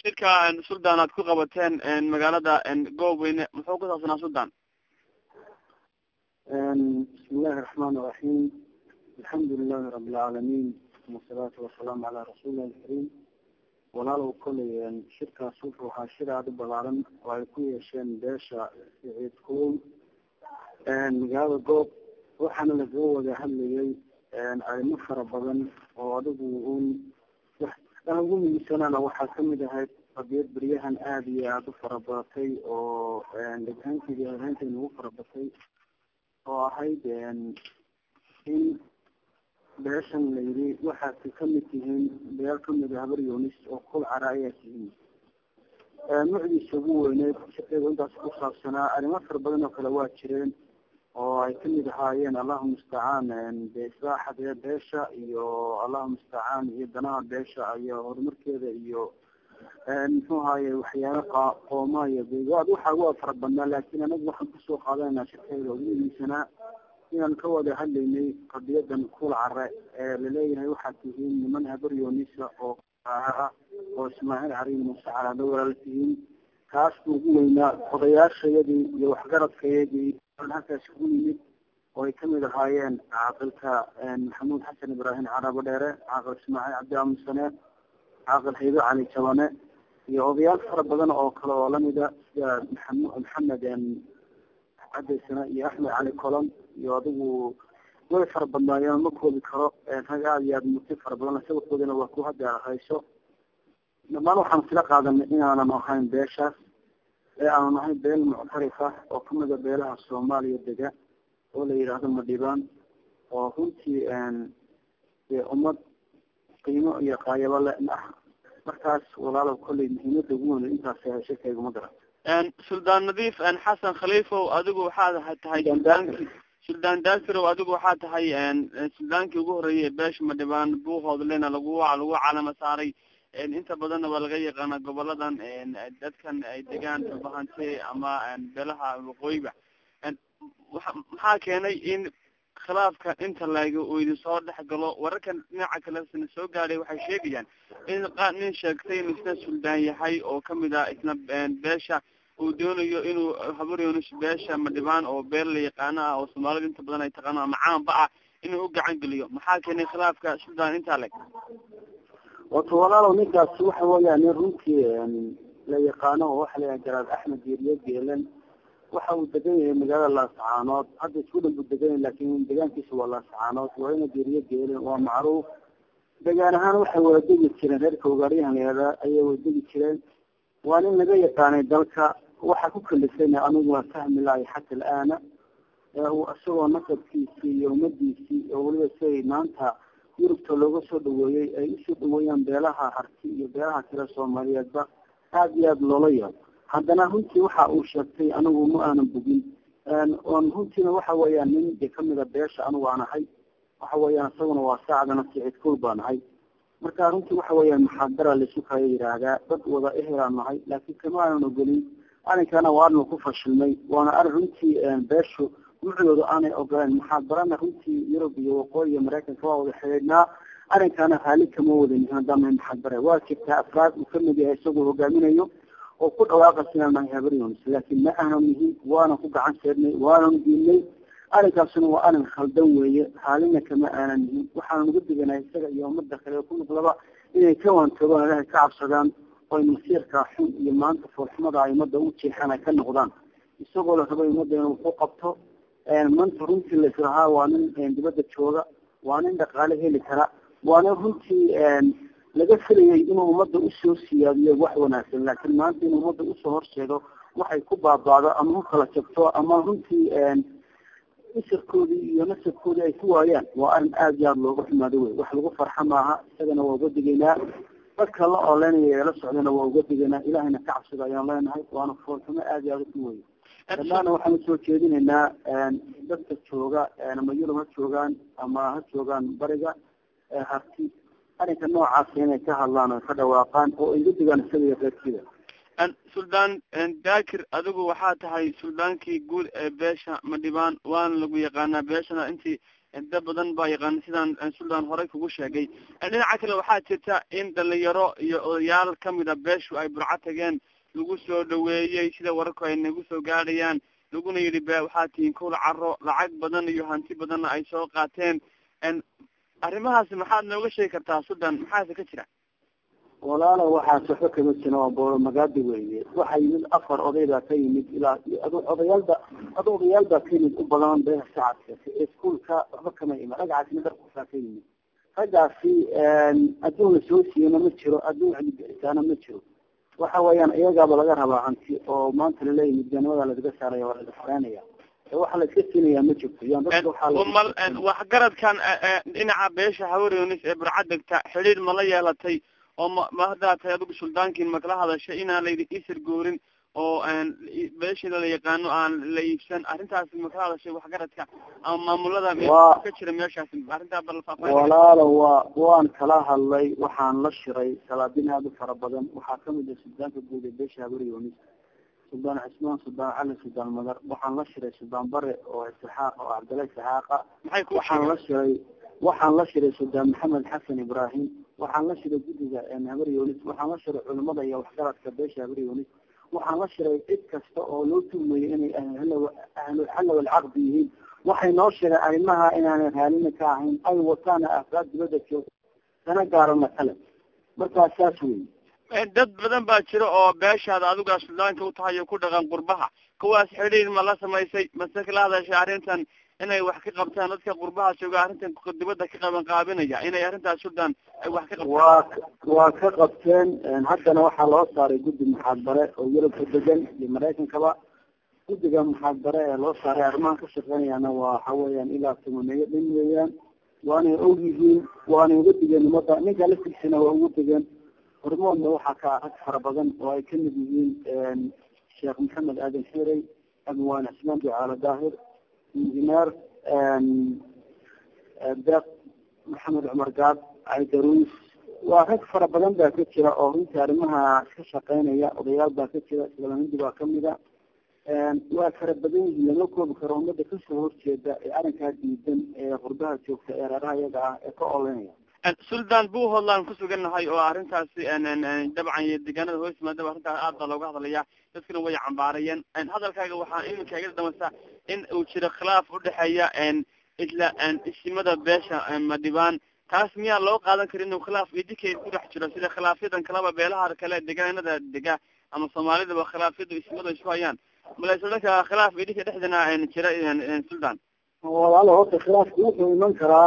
shirka suldaan aad ku qabateen magaalada goobweyne muxuu ku saabsanaa suldaan bismi illahi raxmaan iraxiim alxamdu lilahi rabi lcaalamiin wasalaatu wasalaamu calaa rasuulilah alkariim walaalow koley shirkaas wuxuu ahaa shir aada u balaaran oo ay ku yeesheen beesha siciid kuul magaalada goob waxaana lagaga wada hadlayay arrimo fara badan oo adigu un aan ugu muhiimsanaana waxaa kamid ahayd qadiyad beryahan aada iyo aada u fara badatay oo dheghaanteedi hahaanteeda ugu fara batay oo ahayd in beeshan la yidhi waxaad kamid tihiin beel kamid a habar yunis oo kul cara ayaa tihiin nucdiisa ugu weyneed shaqeeda intaas ku saabsanaa arrimo fara badan oo kale waa jireen oo ay kamid ahaayeen allahu mustacaan de islaaxadee beesha iyo allahu mustacaan iyo danaha beesha iyo horumarkeeda iyo muxuu ahaye waxyaala qa- qooma iyo begaad waxa waa fara badnaa laakin anagu waxaan kusoo qaadanayna shirkeeda ugu muhiimsanaa inaan ka wada hadlaynay qadiyadan kuul care ee laleeyahay waxaad tihiin niman habar yoonisa oo ah oo ismaaciil cari muuse calaado walaala tihiin kaas buu ugu weynaa odayaashayadii iyo waxgaradkayadii halkaas ugu yimid oo ay kamid ahaayeen caaqilka maxamuud xasan ibraahim carabo dheere caaqil ismaaciil cabdi aamusane caaqil haydo cali jabane iyo odayaal fara badan oo kale oo lamida sida maxam maxamed cadeysana iyo axmed cali colon iyo adigu way fara badnaayeen ma koobi karo rag aada iyo aada murti fara badan sawirkoodana waa ku hadda hayso dhamaan waxaan isla qaadanay inaanan ahayn beeshaas ee aanan ahayn beel muctarifa oo kamida beelaha soomaaliya dega oo la yidhaahdo madhibaan oo runtii dee ummad qiimo iyo qaayabo le ah markaas walaalow kolley muhiimada ugu weyn intaas shirkayguma garan suldaan nadiif xasan khaliifow adigu waxaad tahay suldaankii suldaan daakirow adigu waxaa tahay suldaankii ugu horreeyay beesha madhibaan buuhoodlena lagu lagu calamo saaray inta badanna waa laga yaqaana goboladan dadkan ay degaan bahante ama beelaha waqooyiba waa maxaa keenay in khilaafka inta laga uu idin soo dhex galo wararkan dhinaca kalesna soo gaadhay waxay sheegayaan in qaar nin sheegtay inuu isna suldaan yahay oo kamid ah isna beesha uu doonayo inuu habaryonus beesha madhibaan oo beel la yaqaano ah oo soomaalida inta badan ay taqaano ama caanba ah inuu u gacan geliyo maxaa keenay khilaafka suldaan intaa leg wato walaalow ninkaas waxa weeya nin runtii la yaqaano oo waxa layaha garaad axmed geeriyo geelen waxa uu degan yahay magaalada laascaanood hadda isku dhan buu degan yahay laakin degaankiisa waa laascaanood waa ina geeriyo geelen waa macruuf degaan ahaan waxay wada degi jireen reerka ugaaryahan layihahda ayay wada degi jireen waa nin laga yaqaanay dalka waxa ku kalifayna anigu waa fahmi lahay xata alaana isagoo nasabkiisii iyo ummadiisii oo weliba siay maanta yurubta looga soo dhaweeyey ay usoo dhaweeyaan beelaha harti iyo beelaha kale soomaaliyeedba aada iyo aada loola yaabo haddana runtii waxa uu sheegtay anigu ma aanan bogin on runtiina waxa weeyaan nin de kamida beesha anigu aan ahay waxa weeyaan isaguna waa saacdana sicid kul baan ahay marka runtii waxa weeyaan maxaadara laisu kaya yidhaahdaa dad wada ehelaan nahay laakiin kama aanan ogolin arinkana waa arinu ku fashilmay waana arin runtii beeshu mucdooda aanay ogoleen muxaadarana runtii yurub iyo waqooyi iyo maraykanka waa wada xidhiidhnaa arinkana raali kama wadan hadama muxaadare waa jirtaa afraad uu kamid yahay isagoo hogaaminayo oo ku dhawaaqaysa inaan nahay habaryons laakiin ma aanan nihin waanan ku gacan seernay waanan diinay arrinkaasuna waa arin khaldan weeye raalina kama aanan nihin waxaanan uga diganahay isaga iyo umada kale ku noqdaba inay ka waantoogaan ilahay ka cabsadaan oy masiirka xun iyo maanta foolxumada ay umada u jeexaan ay ka noqdaan isagoo la rabo umada inuu ku qabto maanta runtii laislahaa waa nin dibadda jooga waa nin dhaqaale heli kara waa nin runtii laga filayay inuu ummadda usoo siyaadiyo wax wanaagsan laakiin maanta inuu ummadda usoo horseedo waxay ku baaba'do ama ku kala jabto ama runtii isirkoodii iyo nasabkoodii ay ku waayaan waa arrin aada iyo aada looga xumaado wey wax lagu farxa maaha isagana waa uga digaynaa dadka la ooleynaya ee la socdana waa uga digaynaa ilahayna ka cabsida ayaan leenahay waana foolxumo aada iyo aada u wey dhammaana waxaan usoo jeedinaynaa dadka jooga ama yurub ha joogaan ama ha joogaan bariga harti arrinka noocaasa inay ka hadlaan oo ka dhawaaqaan oo ay udigaan isaga iyo reerkiida suldaan dakir adigu waxaa tahay suldaankii guud ee beesha madhibaan waana lagu yaqaanaa beeshana intii dad badan baa yaqaan sidaan suldaan horey kugu sheegay dhinaca kale waxaa jirta in dhalinyaro iyo odayaal kamida beeshu ay burco tageen lagu soo dhaweeyey sida wararku ay nagu soo gaadhayaan laguna yidhi be waxaa tihiin kowla caro lacag badan iyo hanti badanna ay soo qaateen arrimahaasi maxaad nooga sheegi kartaa sudan maxaase ka jira walaala waxaas waxba kama jira waa boolo magaadi weeye waxaa yimid afar oday baa ka yimid ilaa odayaalba ad odayaal baa ka yimid u badan beeha shacabka iskuolka waxba kama iman ragcaasina darkusaa ka yimid raggaasi adduun la soo siiyana ma jiro adduun cilibixitaana ma jiro waxa weeyaan iyagaaba laga rabaa hanti oo maanta laleeyahy midganimada lagaga saaraya waa laga xoreenaya waxa la iska siinayaa ma jirto yan dadka mal waxgaradkan dhinaca beesha hawarenis ee burca degta xidhiir ma la yeelatay oo ma ma haddaa tahay adigu suldaankiin makala hadashay inaan layidhi isir goorin oo beeshida la yaqaano aan la iibsan arrintaasi makala hadashay waxgaradka ama maamulada ka jira meeshaasi arrintaa balfaafa walaalo waa waan kala hadlay waxaan la shiray salaadin aada u fara badan waxaa kamid ah suldaanka guud ee beesha habaryonis suldaan cismaan suldaan cali suldaan madar waxaan la shiray suldaan bare oo isixaaq oo cabdalla isixaaqa maxay ku waxaan la shiray waxaan la shiray suldaan maxamed xasan ibrahim waxaan la shiray guddiga habar yonis waxaan la shiray culimada iyo waxgaradka beesha habar yonis waxaan la shiray cid kasta oo loo tuhmayo inay ahluxalla walcaqdi yihiin waxay noo sheegeen arrimaha inaanay raalina ka ahayn ay wataana afraad dibada jooga dana gaarana kale markaa saas wey dad badan baa jira oo beeshaada adigaa suldaanka u tahay oo ku dhaqan qurbaha kuwaas xidhiir ma la samaysay mase kala hadashay arrintan inay wax ka qabtaan dadka qurbaha jooga arrintan dibadda ka qaban qaabinaya inay arrintaas suldaan ay wax ka qabtaan waa waa ka qabteen haddana waxaa loo saaray guddi muxaadbare oo yurubka degan iyo maraykankaba guddiga muxaadbare ee loo saaray arrimaha ka shaqeynayana waa waxa weeyaan ilaa tumaneeyo dhan weeyaan waanay og yihiin waanay uga digeen umada ninka laftiisana waa ugu degeen hormoodna waxaa ka rag fara badan oo ay kamid yihiin sheekh maxamed aadan xirey abwaan cismaan ducaalo daahir injineer deeq maxamed cumar gaad caydaruus waa rag fara badan baa ka jira oo runtii arrimaha ka shaqeynaya odayaal baa ka jira islaamindi baa kamida waa fara badan yihiin lama koobi karo umada kasoo horjeeda ee arrinkaa diidan ee qurbaha joogta ee reeraha iyaga ah ee ka olenaya suldaan buuhoodlaan kusugannahay oo arrintaasi dabcan iyo deegaanada hoos yimaadaba arrintaas aad baa looga hadlaya dadkuna way cambaarayeen hadalkaaga waxaa iminka iga damasa in uu jiro khilaaf udhexeeya isla isimada beesha madhibaan taas miyaa loo qaadan kara inuu khilaaf idinkeed ku dhex jiro sida khilaafyadan kaleba beelaha kale deegaanada dega ama soomaalidaba khilaafyadu isimada isku hayaan malayse dhanka khilaaf idinka dhexdana jira suldaan walaalo horta khilaafku wuxuu iman karaa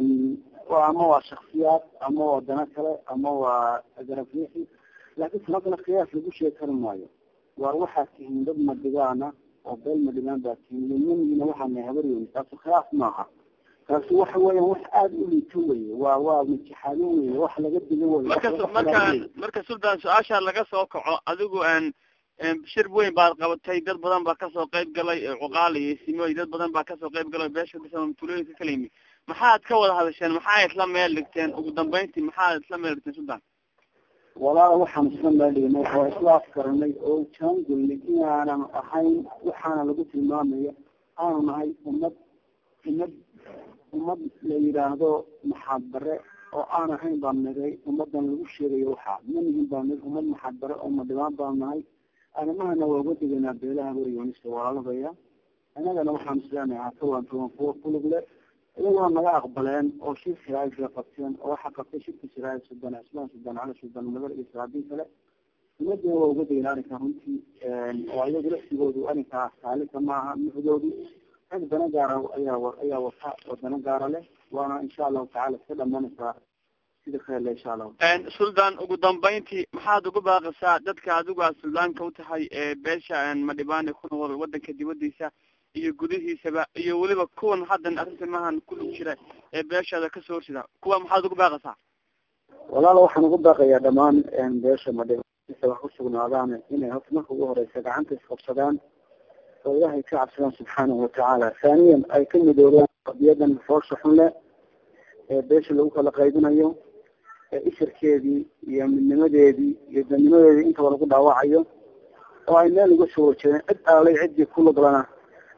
ama waa shaksiyaad ama waa dana kale ama waa garafixi laakin sanadana khilaaf lagu sheegi kari maayo waar waxaad tihiin dad madigaana oo beel madhigaan baa tihiin nimangiina waxaana habaryooni taasu khilaaf maaha taasi waxa weeyaan wax aada u liito weye waa waa mutixaadin weye wax laga diga wey marka marka marka suldaan su-aasha laga soo kaco adigu shir weyn baad qabatay dad badan baa kasoo qayb galay cuqaal iyo simoy dad badan baa kasoo qayb galay beesha tulooyinka kala yimi maxaad ka wada hadasheen maxaa isla meel dhigteen ugu dambeyntii maxaad isla meel dhigteen suldaan walaala waxaan isla meel dhignay oo isla afkaranay oo jaangulnay inaanan ahayn waxaana lagu tilmaamaya aanu nahay ummad ummad ummad la yidhaahdo maxaadbare oo aan ahayn baan nagay ummadan lagu sheegayo waxaa manihin baan nag ummad maxaadbare oo madhibaan baan nahay arrimahana waa uga deganaa beelaha waryoonista walaalabaya annagana waxaan isleenahay hakawan tuwan kuwa kulug le iyagoo naga aqbaleen oo shir shiraayis bay qabteen oo waxaa qabtay shirka shiraayis sudan cismaan sudan cali sudan madar iyo saraabiin kale umadina waa uga degan arrinka runtii oo ayagu laftigoodu arrinkaa saalika maaha nuxdoodu rag dana gaara ayaa ayaa wata oo dana gaara leh waana insha allahu tacala iska dhamanaysaa sida kheerle insha allahu suldaan ugu dambeyntii maxaad ugu baaqisaa dadka adigu aad suldaanka utahay ee beesha madhibaan ee ku nool wadanka dibadiisa iyo gudihiisaba iyo weliba kuwan haddan arrinta mahan kulug jira ee beeshaada kasoo horsida kuwa maxaad ugu baaqaysaa walaala waxaan ugu baaqayaa dhamaan beesha madhibaan wax usugnaadaan inay horta marka ugu horeysa gacanta isqabsadaan oo ilaahay ka cabsadaan subxaanahu watacaala haaniyan ay ka midoobaan qadiyadan foosha xun leh ee beesha lagu kala qaybinayo ee isirkeedii iyo midnimadeedii iyo dadnimadeedii intaba lagu dhaawacayo oo ay meel uga soo horjeedeen cid aalay ciddii ku luglana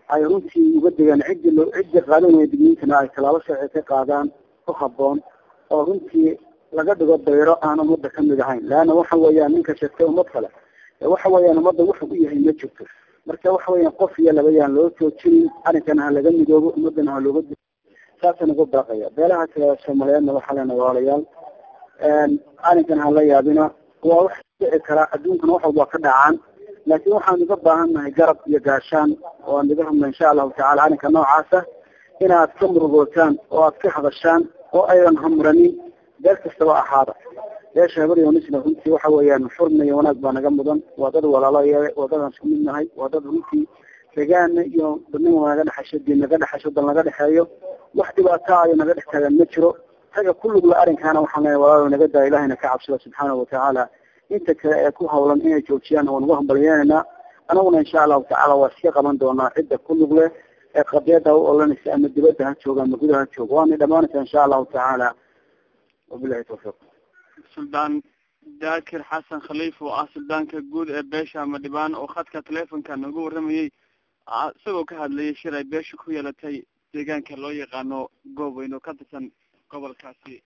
ay runtii uga degaan ciddi lo ciddi qaadan waya digniintana ay tallaabo sharci ka qaadaan ku haboon oo runtii laga dhigo dayro aan ummadda kamid ahayn leanna waxa weeyaan ninka sheegtay ummad kale waxa weeyaan ummadda wuxuu u yahay ma jirto marka waxa weeyaan qof iyo laba yaan loo joojinin arrinkana ha laga midoobo ummadana ha looga saasaan uga baaqaya beelaha kale soomaaliyeedna waxaa lena walaalayaal arrinkan ha la yaabina waa wax dhici karaa adduunkana wax walba ka dhacaan laakiin waxaan uga baahan nahay garab iyo gaashaan oo aan iga hadla insha allahu tacala arrinka noocaasa inaad ka murugootaan oo aad ka hadashaan oo aydan hamranin beel kastaba ahaada beesha habar yonisna runtii waxa weeyaan xurna iyo wanaag baa naga mudan waa dad walaalo waa dad aan isku mid nahay waa dad runtii degaana iyo dadnima naga dhexaysho diin naga dhexaysho dal naga dhexeeyo wax dhibaato ayo naga dhex taagan ma jiro taga kulugla arrinkaana waxaan leeyahay walaalo naga daa ilahayna ka cabsada subxaanahu watacaala inta kale ee ku hawlan inay joojiyaan waan uga hambalyeynayna anaguna insha allahu tacala waa iska qaban doonaa cidda kulug leh ee qadiyada u olanaysa ama dibadda ha jooga ama gudaha ha jooga waana dhamaanaysa insha allahu tacaala wabilahi tawfiiq suldaan daakir xasan khaliif oo ah suldaanka guud ee beesha madhibaan oo khadka telefonka nooga waramayey isagoo ka hadlayay shir ay beesha ku yeelatay deegaanka loo yaqaano goob weyn oo ka tirsan gobolkaasi